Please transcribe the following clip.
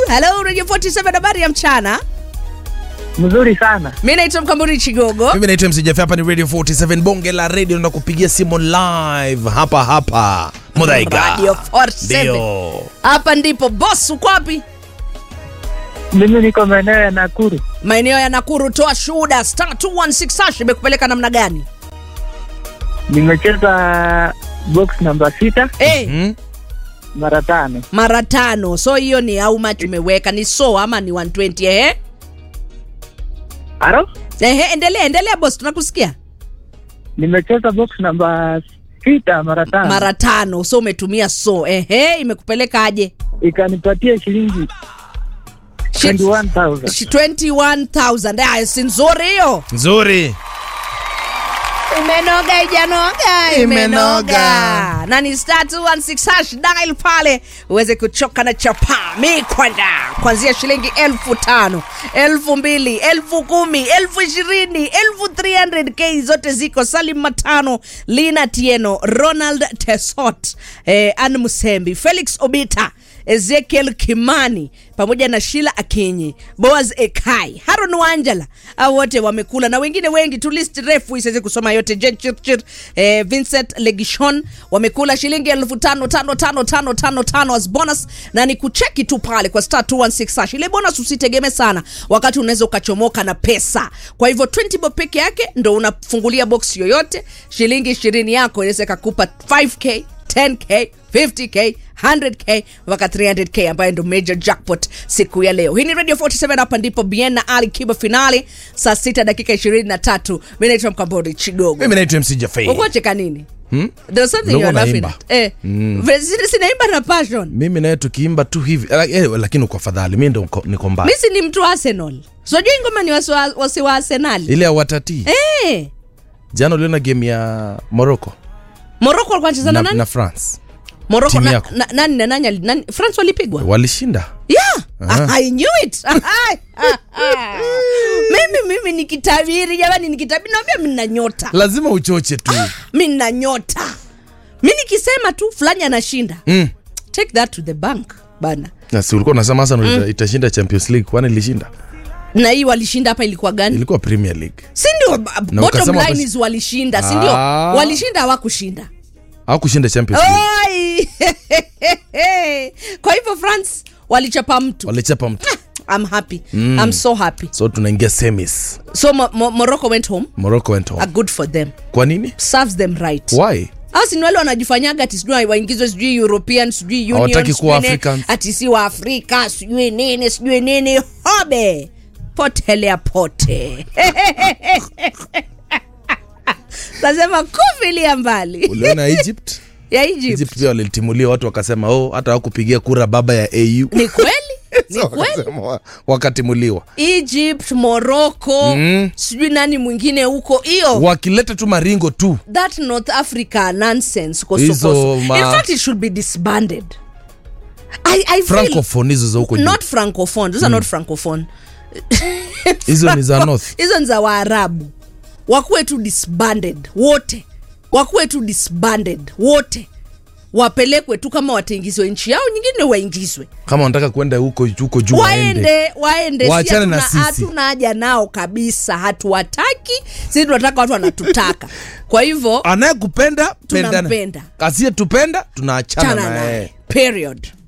Hello Radio 47 habari ya mchana. Mzuri sana. Mimi naitwa Mkamburi Chigogo. Mimi naitwa MC Jeff, hapa ni Radio 47 bonge la radio, na kupigia simu live hapa hapa Mudhaiga. Radio 47. Ndio. Hapa ndipo boss uko wapi? Mimi niko maeneo ya Nakuru. Maeneo ya Nakuru, toa shuhuda. Star 216 hash imekupeleka namna gani? Nimecheza box namba sita Eh, Hmm? mara tano. mara tano. So hiyo ni how much umeweka? Ni so ama ni 120 eh? Aro? Ehe, endelea endelea boss, tunakusikia. Nimecheza box namba sita mara tano. Mara tano. So umetumia so. Ehe, imekupeleka aje? Ikanipatia shilingi Shi- 21,000. shi- 21,000. Ah, si nzuri hiyo. Nzuri. Imenoga ijanoga, Imenoga. na ni star 216 hash dial pale uweze kuchoka na chapa mikwanda kuanzia shilingi elfu tano elfu mbili elfu kumi elfu ishirini elfu 300k zote ziko Salim Matano, Lina Tieno, Ronald Tesot, eh, Ann Musembi, Felix Obita Ezekiel Kimani pamoja na Shila Akinyi, Boaz Ekai, Haron Wanjala, au wote wamekula na wengine wengi tu, list refu isiweze kusoma yote. Jen Chirchir, eh, Vincent Legishon wamekula shilingi elfu tano tano tano tano tano tano as bonus, na ni kucheki tu pale kwa star 216 hash. Ile bonus usitegemee sana, wakati unaweza ukachomoka na pesa. Kwa hivyo 20 bob peke yake ndo unafungulia box yoyote, shilingi 20 yako inaweza ikakupa 5k 10k 50k 100k mpaka 300k ambayo ndo major jackpot siku ya leo hii ni radio 47 hapa ndipo bien na ali kiba finali saa 6 dakika 23 mi naitwa mkambori chigogo Mimi naitwa MC Jeff. ukuacheka nini Hmm? There was something you Ulikuwa are laughing unaimba. at. Eh, Vile sinaimba na passion Mimi naye tukiimba tu hivi eh, eh, lakini uko afadhali, mimi ndo niko- niko mbaya. mi si ni mtu wa arsenal sojui ngoma ni wasi wa- wasi wa arsenal Ile ya watati. eh, Jana uliona game ya Morocco moroko alikuwa anacheza na na, nani na France. moroko timu na, yako. na, nani na nani ali- nani france walipigwa Walishinda. yeah i knew it mimi mimi nikitabiri jamani nikitabiri naambia mi nina nyota Lazima uchoche tu. mi nina nyota mi nikisema tu fulani anashinda Mm. take that to the bank bana Na si ulikuwa unasema Arsenal ita- itashinda Champions League kwani ilishinda? na hii walishinda hapa ilikuwa gani Ilikuwa Premier League. si ndio ba- Na bottom ukasema line watas- is walishinda si ndio Ah. walishinda hawakushinda Hawakushinda Champions League. Oi! kwa hivyo france walichapa mtu Walichapa mtu. I'm happy I'm so happy So tunaingia semis. so Mo- Mo- Morocco went home Morocco went a home. good for them Kwa nini? serves them right Why? au si ni wale wanajifanyaga ati sijui waingizwe sijui european sijui union Hawataki sijui kuwa nini, Africans. ati si wa afrika sijui nini sijui nini hobe potelea pote nasema kufilia mbali Uliona Egypt? ya Egypt. Egypt pia walitimulia watu wakasema oh, hata hawakupigia kura baba ya AU. ni kweli ni So kweli wakasema wa- wakatimuliwa. egypt morocco Mm. sijui nani mwingine huko hiyo Wakileta tu maringo tu. that north africa nonsense Hizo kosokoso ma- in fact it should be disbanded I, I feel Francophone hizo za huko juu. not francophone those are not francophone Hizo ni za north. hizo ni za waarabu wakuwe tu disbanded wote wakuwe tu disbanded wote wapelekwe tu kama wataingizwe nchi yao nyingine waingizwe Kama wanataka kwenda huko huko juu waende. waende waende Si Waachane na hatuna- sisi. hatuna haja nao kabisa hatuwataki sisi tunataka watu wanatutaka kwa hivyo Anayekupenda pendana. Tunampenda. Asiyetupenda tunaachana chana naye. naye period